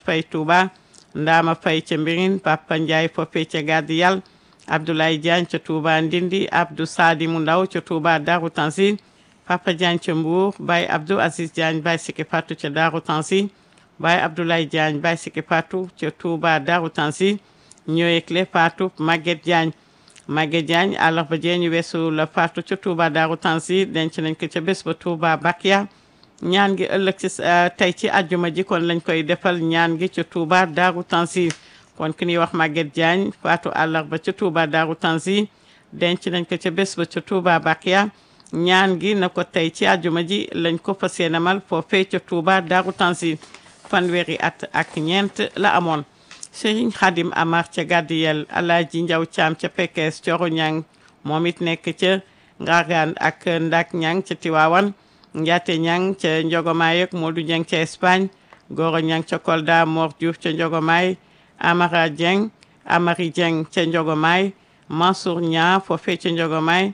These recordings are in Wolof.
Fay Touba Ndama Fay ca Mbirin Papa Ndiaye foofee ca Gàddi Yàlla Abdoulaye Diagne ca Touba Ndindi Abdou Sadi mu ndaw ca Touba Darou Tanzil Papa Diagne ca Mbour Baye Abdou Aziz Diagne Baye Siki Fatou ca Darou Tanzil Baye Abdoulaye Diagne Baye Siki Fatou ca Touba Darou Tanzil ñoo yëgle Fatou Maguette Diagne Maguette Diagne àllarba jee ñu weesu la Fatou ca Touba Darou Tanzil denc nañ ko ca bés ba Touba Bakia ñaan gi ëllëg ci tey ci àjjuma ji kon lañ koy defal ñaan gi ca Touba Darou Tanzil kon ki ñuy wax Maguette Diagne Fatou àllarba ca Touba Darou Tanzil denc nañ ko ca bés ba ca Touba Bakia ñaan gi na ko tey ci àjjuma ji lañ ko fas yéenemal foofee ca Touba Darou Tanzil fanweeri at ak ñeent la amoon Serigne Khadim Amar ca Gadiyel Alaaji Njaw Caam ca Pekes Coro Ñang moom it nekk ca Ngargaan ak Ndak Ñang ca Tiwaawan Njaate Ñang ca Njogomaay ak Modou Ñang ca Espagne Goro Ñang ca Kolda Mor Diouf ca Njogomaay Amara Dieng Amari Dieng ca Njogomaay Mansour Ñaa foofee ca Njogomaay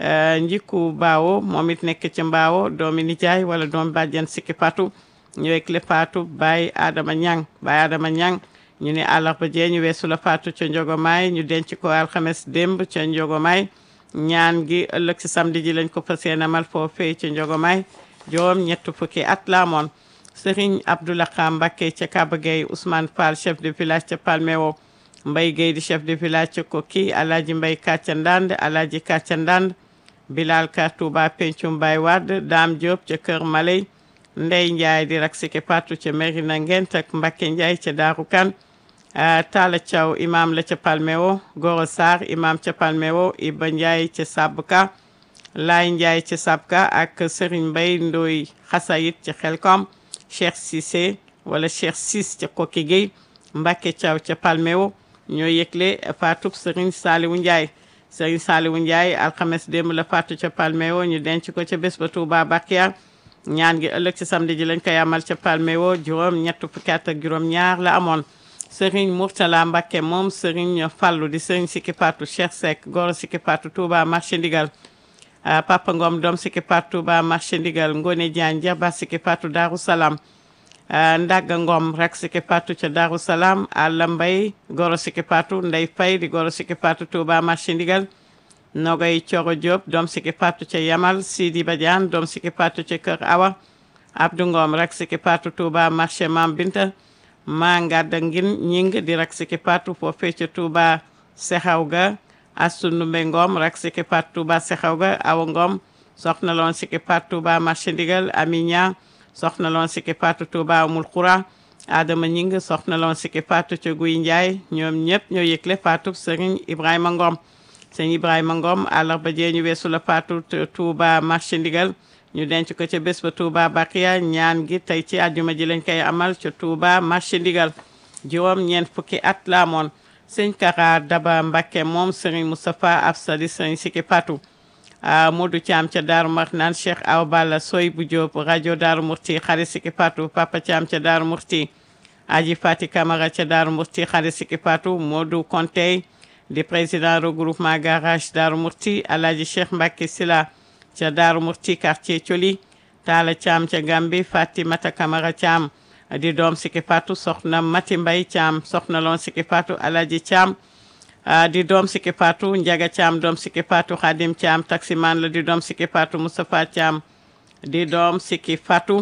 Njiku Baawo moom it nekk ca Mbaawo doomi nijaay wala doomi bàjjen Sikki Fatou ñëwek le Fatou Baye Adama Ñang Baye Adama Ñang ñu ne àllarba jee ñu weesu la faatu ca Njogomaay ñu denc ko alxames démb ca Njogomaay ñaan gi ëllëg si samedi ji lañ ko fas yéenemal foofee ca Njogomaay juróom ñett fukki at la amoon Serigne Abdoulaye Mbacké ca Kaba Gueye Ousmane Fall chef de village ca Palmewo Mbay Gueye di chef de village ca Koki Alaaji Mbay Kàcca Ndand Alaaji Kàcca Ndand Bilal Ka Touba Pencum Baye Wade Dame Diop ca Kër Maley Ndey Ndiaye di rak siki patu ca Merina Ngent ak Mbacké Ndiaye ca Daaru Kan Talla Thiaw imam la ca Palmewo Goro Sarr imam ca Palmewo Iba Ndiaye ca Sabka Laay Ndiaye ca Sabka ak Serigne Mbaye Ndoy Xasayit ca Xelkom Cheikh Cissé wala Cheikh Sis ca Koki Gueye Mbacké Thiaw ca Palmewo ñoo yëgle faatub Serigne Saliwu Ndiaye Serigne Saliwu Ndiaye alxames démb la faatu ca Palmewo ñu denc ko ca bés ba Touba Bakia ñaan gi ëllëg ci samedi ji lañ koy amal ca Palmewo juróom ñett fukki at ak juróom ñaar la amoon Serigne Mourtala Mbacké moom Serigne Fallou di Serigne Sikki Fatou Cheikh Seck Goro Sikki Fatou Touba marché Ndigal Papa Ngom doom Sikki Fatou Touba marché Ndigal Ngone Diagne Jarba Sikki Fatou Darou Salam Ndaga Ngom rek Sikki Fatou ca Darou Salam Alla Mbay Goro Sikki Fatou Ndey Fay di Goro Sikki Fatou Touba marché Ndigal Nogay Coro Diop doom Sikki Fatou ca Yamal Sidi Badiane doom Sikki Fatou ca Kër Awa Abdou Ngom rek Sikki Fatou Touba marché Mam Binta maa ngadda ngin ñing di rak Sikki Fatou foofee ca Touba Sexaw ga Astu Ndumbe Ngom rak Sikki Fatou Touba Sexaw ga Awa Ngom soxna loon Sikki Fatou Touba marché Ndigal Aminia soxna loon Sikki Fatou Touba Amul Xura Adama ñing soxna loon Sikki Fatou ca Guy Ndiaye ñoom ñëpp ñoo yëgle Fatou Serigne Ibrahima Ngom sëñ Ibrahima Ngom àllarba jee ñu weesu la Fatou Touba marché Ndigal ñu denc ko ca bés ba Touba Bakiya ñaan gi tey ci àjjuma ji lañ koy amal ca Touba marché Ndigal juróom ñeent fukki at la amoon sëñ Kara Daba Mbacké moom Serigne Moustapha Afsa di Serigne Sikki Fatou Modou Thiam ca Daaru Marnaan Cheikh Aw Balla Soy bu Diop rajo Daaru Murti xarit Sikki Fatou Papa Thiam ca Daaru Murti Aji Fati Camara ca Daaru Murti xarit Sikki Fatou Modou Kontey di président regroupement garage Daaru Murti Alhaji Cheikh Mbacké Sila ca Daaru Murti quartier Thioli Talla Thiam ca Gambi Fatimata Camara Thiam di doom Sikki Fatou soxna Mati Mbay Thiam soxna loon Sikki Fatou Alhaji Thiam di doom Sikki Fatou Njaga Thiam doom Sikki Fatou Khadim Thiam taximan la di doom Sikki Fatou Moustapha Thiam di doom Sikki Fatou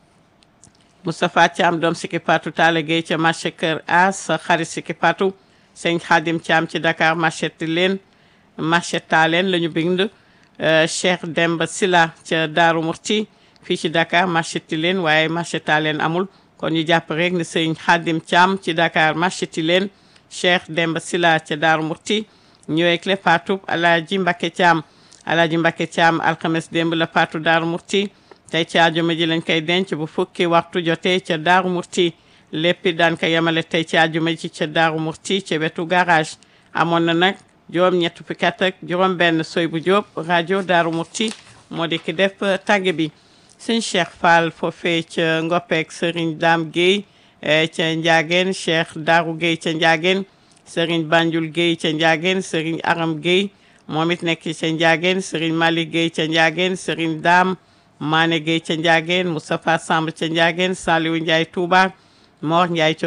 Moustapha Thiam doom Sikki Fatou Talla Gueye ca marché Kër As xarit Sikki Fatou sëñ Khadim Thiam ci Dakar marché Tilène marché Talen la ñu bind Cheikh Demba Sila ca Daaru Murti fii ci Dakar marché Tilène waaye marché Talen amul kon ñu jàpp rek ne sëñ Khadim Thiam ci Dakar marché Tilène Cheikh Demba Sila ca Daaru Murti ñëwee le Fatou Alaaji Mbacké Thiam Alaaji Mbacké Thiam alxames démb la Fatou Daaru Murti tey ci àjjuma ji lañ koy denc bu fukki waxtu jotee ca Daaru Murti lépp daan ko yemale tey ci àjjuma ji ca Daaru Murti ca wetu garage amoon na nag juróom ñett fukki at ak juróom benn soy bu Jóob rajo Daaru Murti moo di ki def tàgge bi sëñ Cheikh Fall foofee ca Ngoppeek Serigne Dame Guèye ca Ndiageen Cheikh Darou Guèye ca Ndiageen Serigne Banjul Guèye ca Ndiageen Serigne Aram Guèye moom it nekk ca Ndiageen Serigne Malick Guèye ca Ndiageen Serigne Dame Mané Guèye ca Ndiageen Moustapha Samb ca Ndiageen Saliou Ndiaye Touba Mor Ndiaye ca